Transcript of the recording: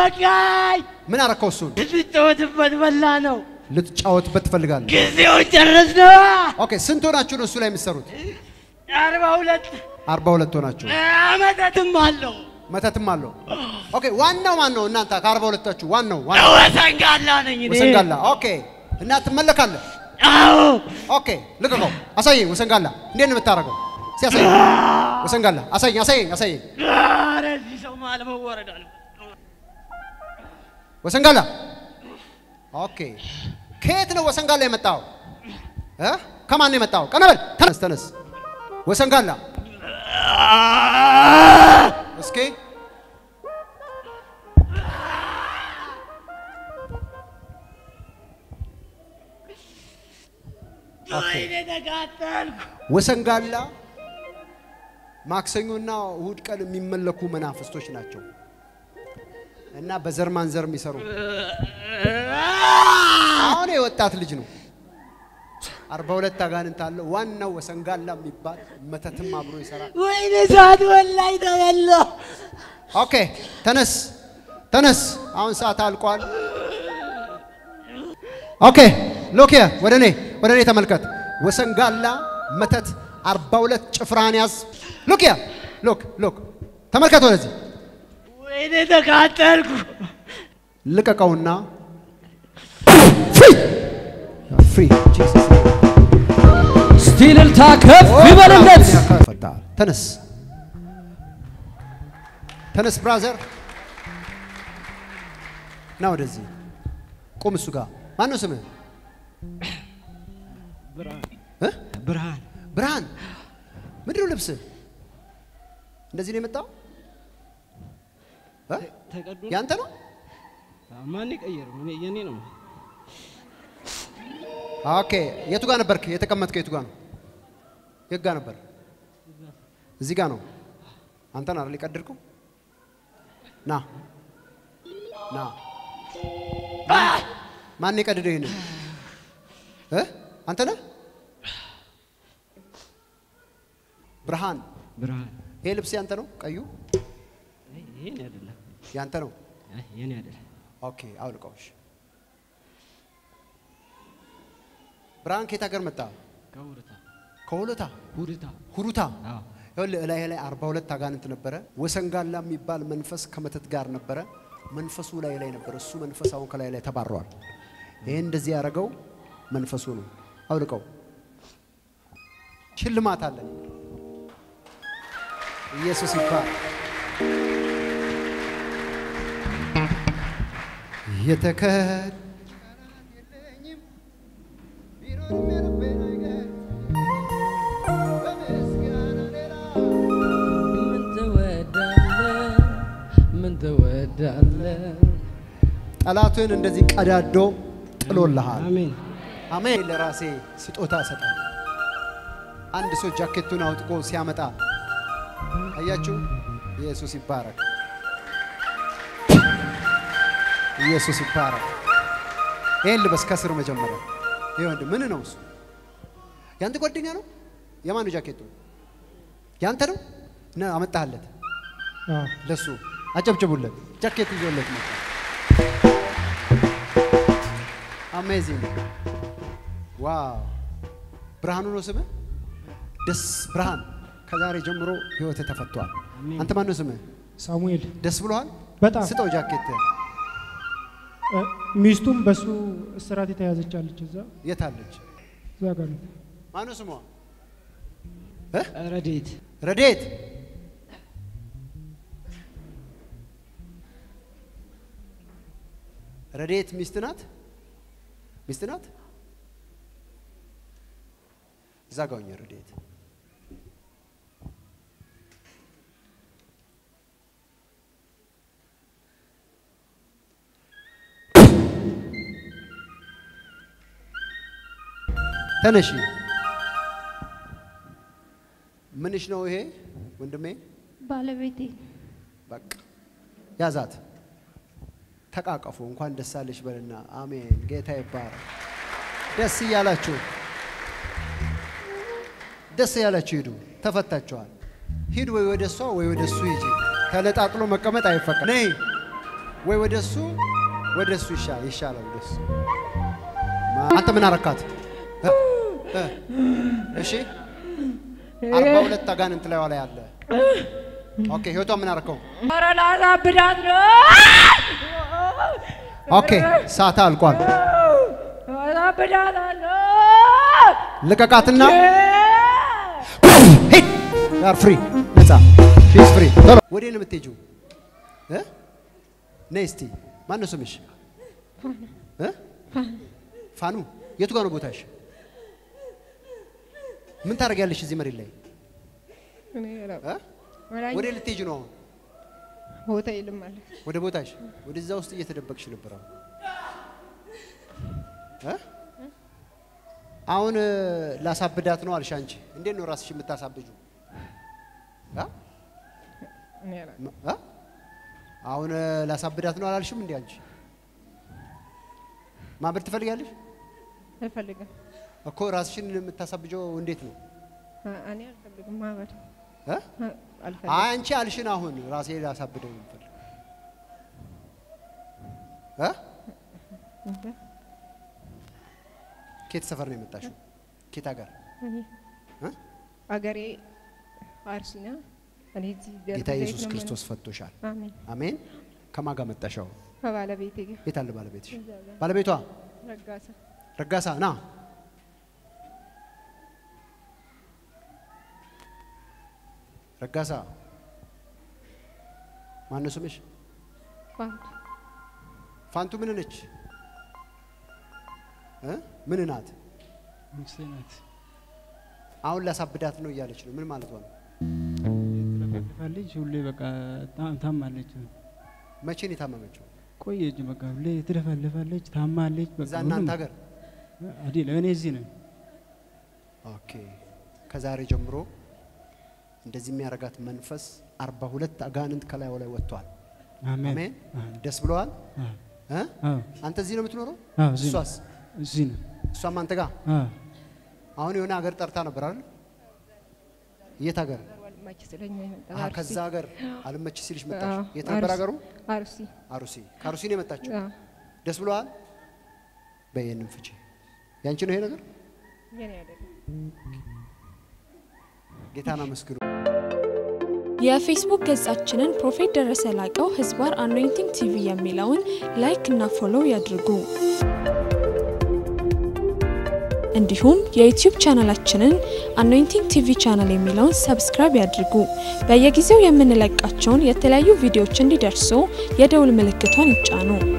በቃኝ። ምን አረከው? እሱን ልትጫወትበት በላ ነው። ልትጫወትበት ትፈልጋለህ? ጊዜው ጨረስ ነው። ኦኬ። ስንት ሆናችሁ ነው እሱ ላይ የምትሰሩት? አርባ ሁለት አርባ ሁለት ሆናችሁ። አመታትም አለው። መተትም አለው። ኦኬ። ዋናው ማን ነው? እናንተ ከአርባ ሁለታችሁ ዋናው ዋናው ወሰንጋላ ነኝ እኔ። ወሰንጋላ። ኦኬ። እና ትመለካለህ። አዎ ኦኬ። ልቀቀው። አሳየኝ። ወሰንጋላ እንዴት ነው የምታደርገው? እስኪ አሳየኝ። ወሰንጋላ አሳየኝ፣ አሳየኝ፣ አሳየኝ። ኧረ እዚህ ሰው መሀል መወረድ አለ። ወሰንጋላ ኦኬ። ከየት ነው ወሰንጋላ የመጣው? እ? ከማን ነው የመጣው? ቀና በል ተነስ፣ ተነስ። ወሰንጋላ እስኪ ወይኔ ተቃጠልኩ። ወሰንጋላ ማክሰኞና እሁድ ቀን የሚመለኩ መናፍስቶች ናቸው እና በዘር ማንዘር የሚሰሩ አሁን የወጣት ልጅ ነው። አርባ ሁለት አጋንንት አለው። ዋናው ወሰንጋላ የሚባል መተትም አብሮ ይሰራል። ወይኔ ሰዓት ወላይ ተበላሁ። ኦኬ ተነስ ተነስ። አሁን ሰዓት አልቋል። ኦኬ ሎክ ሂር ወደ እኔ ወደ እኔ ተመልከት። ወሰንጋላ መተት አርባ ሁለት ጭፍራን ያዝ። ሎክ ሂር ሎክ ሎክ ተመልከት ወደዚህ ወይኔ ተቃጠልኩ። ልቀቀውና ፍሪ ፍሪ ጂሰስ እስቲ እልልታ ከፍ ይበልለት። ፈታል። ተነስ ተነስ ብራዘር ና ወደዚህ ቁም። እሱ ጋር ማን ነው ስምህ? እ? ብርሃን ብርሃን ምንድን ነው ልብስህ? እንደዚህ ነው የመጣው? እ? ተቀዶ ያንተ ነው? ማን የቀየረው? እኔ የኔ ነው። ኦኬ የቱ ጋር ነበርክ የተቀመጥከው? የቱ ጋር ነው? የት ጋር ነበር? እዚህ ጋር ነው። አንተን አይደል የቀደድከው? ና ና። ማን የቀደደው ይሄንን? እ? አንተ ነህ? ብርሃን ብርሃን ይሄ ልብስ ያንተ ነው? ቀዩ አይ፣ የኔ አይደለም። ያንተ ነው? አይ፣ የኔ አይደለም። ኦኬ አውልቀውሽ። ብርሃን ከየት ሀገር መጣ? ከውርታ ከሆሎታ ሁርታ ሁሩታ አዎ ይኸውልህ እላይ ላይ አርባ ሁለት አጋንንት ነበረ። ወሰንጋላ የሚባል መንፈስ ከመተት ጋር ነበረ። መንፈሱ ላይ ላይ ነበረ። እሱ መንፈስ አሁን ከላይ ላይ ተባረዋል። ይሄን እንደዚህ ያደረገው መንፈሱ ነው። አውልቀው። ሽልማት አለን። ኢየሱስ ይባል። የተከ ምን ትወዳለህ? ምን ትወዳለህ? ጠላትን እንደዚህ ቀዳዶ ጥሎልሃል። አሜን አሜን። ለራሴ ስጦታ እሰጣለሁ። አንድ ሰው ጃኬቱን አውጥቆ ሲያመጣ አያችሁ። ኢየሱስ ይባረክ። ኢየሱስ ይባረክ። ይሄን ልበስ ከስር መጀመሪያ። ይሄ ወንድ ምን ነው እሱ? ያንተ ጓደኛ ነው? የማን ነው ጃኬቱ? ያንተ ነው? ና አመጣህለት። ለሱ አጨብጭቡለት። ጃኬት ይዞለት መጣ። አሜዚንግ ዋው! ብርሃኑ ነው ስምህ? ደስ ብርሃን፣ ከዛሬ ጀምሮ ህይወት ተፈቷል። አሜን። አንተ ማን ነው ስምህ? ሳሙኤል ደስ ብሎሃል? በጣም ስጠው ጃኬት። እ፣ ሚስቱም በሱ እስራት የተያዘች አለች። እዛ የት አለች? እዛ ጋር ነው። ማን ነው ስሟ? ረዴት ረዴት ረዴት ሚስት ናት? ሚስት ናት? እዛ ጋ ሁኚ ረዴት። ተነሺ። ምንሽ ነው ይሄ ወንድሜ? ባለቤቴ በቃ ያዛት፣ ተቃቀፉ። እንኳን ደስ አለሽ በልና አሜን። ጌታ ይባረክ። ደስ እያላችሁ ደስ እያላችሁ ሂዱ። ተፈታችኋል። ሂድ ወይ ወደ እሷ ወይ ወደ እሱ ሂጂ። ተለጣጥሎ መቀመጥ አይፈቀድ። ነይ ወይ ወደ እሱ ወደ እሱ ይሻ- ይሻላል ወደ እሱ ማ- አንተ ምን አረካት እ? እ? እሺ አርባ ሁለት አጋንንት ላይ ላይ አለ ኦኬ ህይወቷ ምን አረከው ኧረ ላሳብዳት ነው። ኦኬ ሰዓት አልቋል አሳብዳታለሁ። ልቀቃትና ሂድ ያር ፍሪ ነፃ ሺስ ፍሪ ቶሎ ወዴት ነው የምትሄጂው እ ነይ እስቲ ማን ነው ስምሽ እ ፋኑ የቱ ጋር ነው ቦታሽ ምን ታደርጊያለሽ እዚህ መሬት ላይ እኔ ራ- እ ወላሂ ወዴት ልትሄጂ ነው አሁን ቦታ የለም አለ። ወደ ቦታሽ ወደዛ ውስጥ እየተደበቅሽ ነበር አሁን እ አሁን እ፣ ላሳብዳት ነው አልሽ አንቺ እንዴት ነው ራስሽ የምታሳብጁ እ እኔ ራ- ም- እ? አሁን እ፣ ላሳብዳት ነው አላልሽም እንዴ አንቺ ማበድ ትፈልጋለሽ አልፈልግም። እኮ ራስሽን የምታሳብጀው እንዴት ነው አ- እኔ አልፈልግም ማበድ እ? አ- አልፈልግም። አይ አንቺ አልሽን አሁን ራሴ ላሳብደው ነው የምፈልግ እ? እንጃ። ኬት ሰፈር ነው የመጣሽው ኬት ሀገር እኔ እ? አገሬ አርሲ ነው። እኔ እዚህ ደብረ ጌታ ዘይት ኢየሱስ ነው ክርስቶስ ፈቶሻል የምኖረው። አሜን። አሜን ከማን ጋር መጣሻው ከባለቤቴ ጋር የት አለ ባለቤትሽ እዛ ጋር ባለቤቷ ረጋሳ ረጋሳ ና ረጋሳ ማነው ስምሽ ፋንቱ ፋንቱ ምን ነች እ? ምን ናት ሚስቴ ናት። አሁን ላሳብዳት ነው እያለች ነው ምን ማለት ነው ትለፈልፋለች ሁሌ በቃ ታ- ታማለች። መቼ ነው የታመመችው ቆየች በቃ ሁሌ ትለፈልፋለች፣ ታማለች። በቃ እዛ እናንተ ሁሉም- ሀገር አይደለም እኔ እዚህ ነኝ። ኦኬ ከዛሬ ጀምሮ እንደዚህ የሚያደርጋት መንፈስ አርባ ሁለት አጋንንት ከላዩ ላይ ወጥቷል አሜን አሜን አሜን። ደስ ብለዋል አዎ፣ እ? አዎ፣ አንተ እዚህ ነው የምትኖረው አዎ፣ እዚህ ነው። እሷስ እዚህ ነው። እሷም አንተ ጋር አዎ፣ አሁን የሆነ ሀገር ጠርታ ነበር አይደል የት ሀገር ወልማች ስለኛ የመጣ አሀ፣ አርሲ። ከዛ ሀገር አልመች ሲልሽ መጣሽ አዎ፣ የት ነበር አርሲ። ሀገሩ አርሲ አሩሲ ከአሩሲ ነው የመጣችው አዎ። ደስ ብለዋል በይህንም ፍቺ ያንቺ ነው ይሄ ነገር የኔ አይደለም። ጌታን አመስግኑ የፌስቡክ ገጻችንን ፕሮፌት ደረሰ ላቀው ህዝባር አኖይንቲንግ ቲቪ የሚለውን ላይክ እና ፎሎው ያድርጉ። እንዲሁም የዩቲዩብ ቻናላችንን አኖይንቲንግ ቲቪ ቻናል የሚለውን ሰብስክራይብ ያድርጉ። በየጊዜው የምንለቃቸውን የተለያዩ ቪዲዮዎች እንዲደርሱ የደውል ምልክቷን ይጫኑ።